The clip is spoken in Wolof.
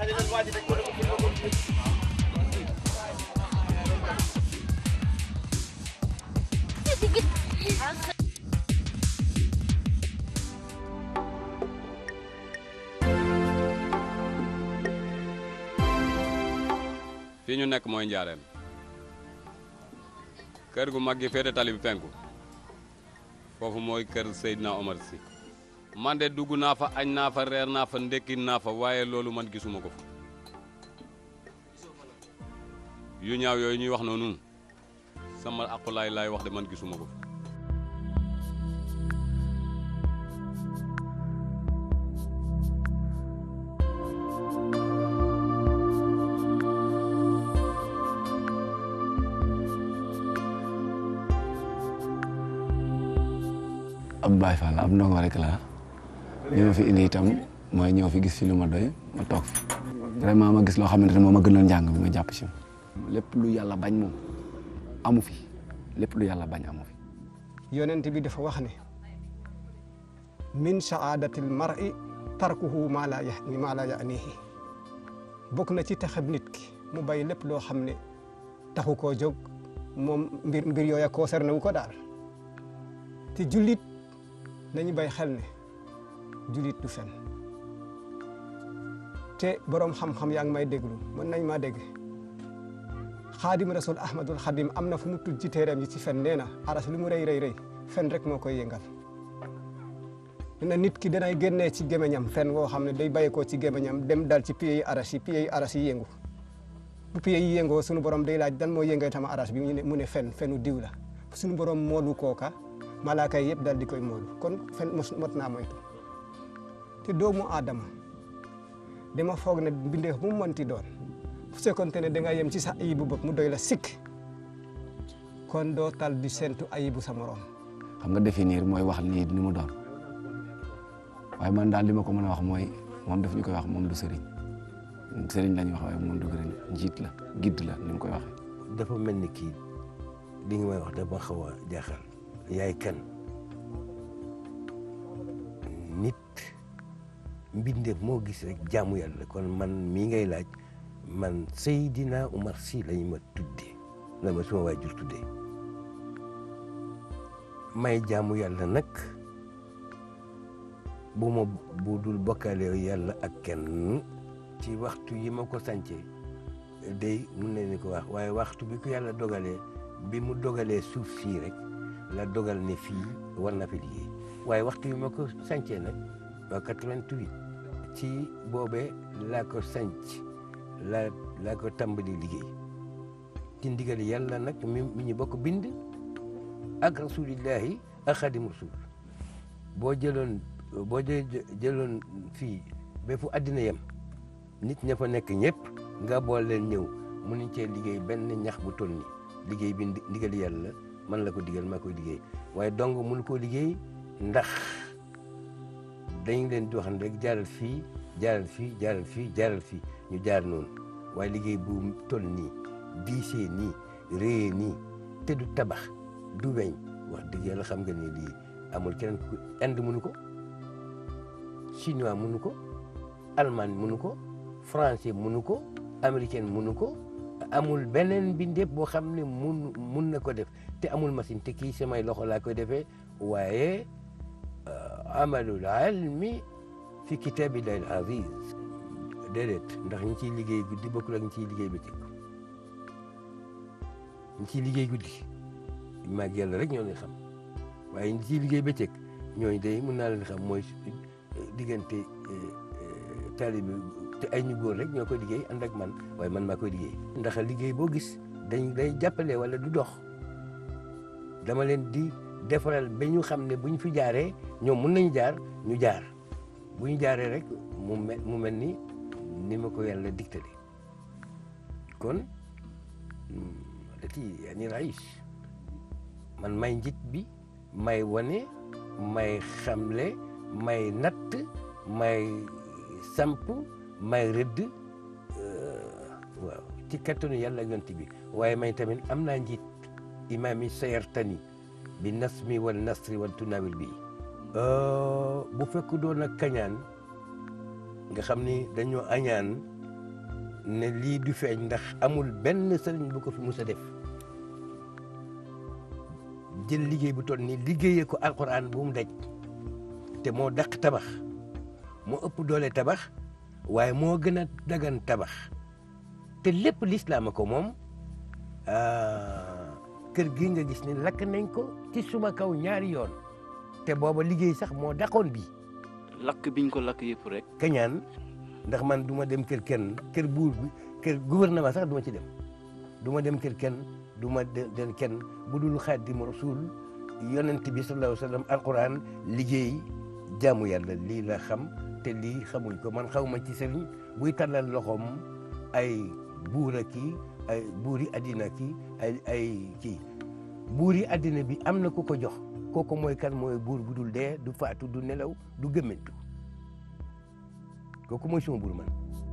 fii ñu nekk mooy njaareem kër gu mag gi féete tali bi penku foofu mooy kër Seydina Omar Sy man de dugg naa fa añ naa fa reer naa fa ndekki naa fa waaye loolu man gisuma ko fa yu ñaaw yooyu ñuy wax noonu sama aqulaay laay wax de man gisuma ko fa ab Baay Faal ab ndongo rek la li ma fi indi itam mooy ñëw fi gis fi lu ma doy ma toog fi vraiment ma gis loo xamante ne moom ma gënal njàng bi ma jàpp si lépp lu yàlla bañ moom amu fi lépp lu yàlla bañ amu fi yonent bi dafa wax ne min saadatil mar'i tarkuhu maa laa yani maa laa yanihi bokk na ci taxab nit ki mu bàyyi lépp loo xam ne taxu koo jóg moom mbir mbir yooya concerné wu ko daal te jullit nañu bay xel ne jullit du fen te boroom xam-xam yaa ngi may déglu mën nañ maa dégg xaadim rasul ahmadul xadim am na fu mu tudd ci téeram yi ci fen nee na aras lu mu rëy rëy rëy fen rek moo koy yëngal na nit ki danay génnee ci gémmiñam fen woo xam ne day bàyyeekoo ci gémmiñam dem dal ci pieds yi aras yi pieds yi aras yi yëngu bu pieds yi yëngoo sunu borom day laaj dan moo yëngee tama aras bi mu ne fen fenu diw la sunu borom moolu kooka malaaka yi yëpp dal di koy moolu kon fen mot naa moytu te doomu aadama dama foog ne mbindeef mu mënti doon bu fekkoonte ne da nga yem ci sa ayibu bopp mu doy la sikk kon doo tal di sentu ayibu sa morom xam nga définir mooy wax lii ni mu doon waaye man daal li ma ko mën a wax mooy moom daf ñu koy wax moom du sëriñ sëriñ la ñuy wax waaye moom du sëriñ njiit la gidd la ni mu koy waxee. dafa mel ni kii li nga may wax dafa xaw a jaaxal yaay kan nit mbindeef moo gis rek jaamu yàlla kon man mii ngay laaj man Seydina Umar Sy lañu ma tuddee la ma suma waajur tuddee may jaamu yàlla nag bu ma bu dul bokkaale yàlla ak kenn ci waxtu yi ma ko sàncee day mun nañu ko wax waaye waxtu bi ko yàlla dogalee bi mu dogalee suuf sii rek la dogal ne fii war na fi liggéey waaye waxtu yi ma ko sàncee nag ba 88 ci boobee laa ko sànc laa laa ko tàmbali liggéey ci ndigal yàlla nag mi mi ñu bokk bind ak rasulillahi ak xadim rasul boo jëloon boo jëloon fii ba fu àddina yem nit ña fa nekk ñëpp nga bool leen ñëw mënuñ cee liggéey benn ñax bu toll ni liggéey bi ndigal yàlla man la ko digal maa koy liggéey waaye dong mënu koo liggéey ndax dañ leen di wax ne rek jaaral fii jaaral fii jaaral fii jaaral fii ñu jaar noonu waaye liggéey bu toll nii diisee nii réyee nii te du tabax du weñ wax dëgg yàlla xam nga ni lii amul keneen ku Inde mënu ko chinois mënu ko allemand mënu ko français mënu ko américain mënu ko amul beneen mbindeef boo xam ne mun mun na ko def te amul machine te kii samay loxo laa koy defee waaye amalul ilmi fi kitabillahi al aziz déedéet ndax ñi ciy liggéey guddi bokkul ak ñi ciy liggéey bëccëg ñi ciy liggéey guddi maag yàlla rek ñoo leen xam waaye ñi ciy liggéey bëccëg ñooñu day mun naa leen xam mooy diggante taalibe te ay ñu góor rek ñoo koy liggéey ànd ak man waaye man maa koy liggéey ndax liggéey boo gis dañ day jàppale wala du dox dama leen di defaral ba ñu xam ne bu ñu fi jaaree ñoom mun nañu jaar ñu jaar bu ñu jaaree rek mu mel mu mel ni ni ma ko yàlla digtale kon dati yani raïs man may njit bi may wane may xamle may natt may samp may rëdd waaw ci kattanu yàlla ak yonent bi waaye may tamit am naa njiit imaam yi sayartani bi nasmi wal nasri wal tunawil bi bu fekk doon ak kañaan nga xam ni dañoo añaan ne lii du feeñ ndax amul benn sëriñ bu ko fi mus a def jël liggéey bu toll nii liggéeyee ko alquran bu mu daj te moo daq tabax moo ëpp doole tabax waaye moo gën a dagan tabax te lépp lislaam a ko moom kër gi nga gis ni lakk nañ ko ci suma kaw ñaari yoon te booba liggéey sax moo daqoon bi lakk biñ ko lakk yëpp rek kañaan ndax man du ma dem kër kenn kër buur bi kër gouvernement sax du ma ci dem du ma dem kër kenn du ma dem kenn bu dul Xaadimu Rasuul yonent bi sallallahu alayhi wa sallam alquran liggéey jaamu yàlla lii la xam te lii xamuñ ko man xaw ma ci sëriñ buy tàllal loxoom ay buur a kii ay buuri addina kii ay ay kii buuri addina bi am na ku ko jox kooku mooy kan mooy buur bu dul dee du faatu du nelaw du gëmmentu kooku mooy suma buur man